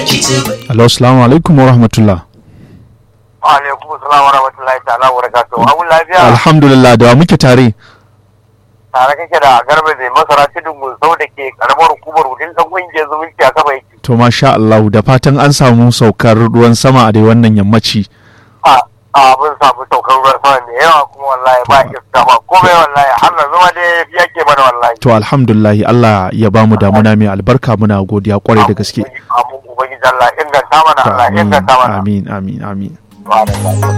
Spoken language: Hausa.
Alo, salamu alaikum wa rahmatullah. Wa alaikum salam wa rahmatullahi ta'ala wa barakatuh. Abun lafiya. Alhamdulillah da wa muke tare. Tare kake da garba mai masara tudun gusau da ke karamar hukumar wudin dan kungiyar zumunci a kaba yake. To masha Allah da fatan an samu saukar ruwan sama a dai wannan yammaci. A abin samu saukar ruwan sama mai yawa kuma wallahi ba iska ba komai wallahi har na zama dai yake mana wallahi. To alhamdulillah Allah ya bamu damuna mai albarka muna godiya kwarai da gaske. Amin ubangiji Allah inganta mana Allah Amin inganta mana. amin amin amin. Wa alaikum.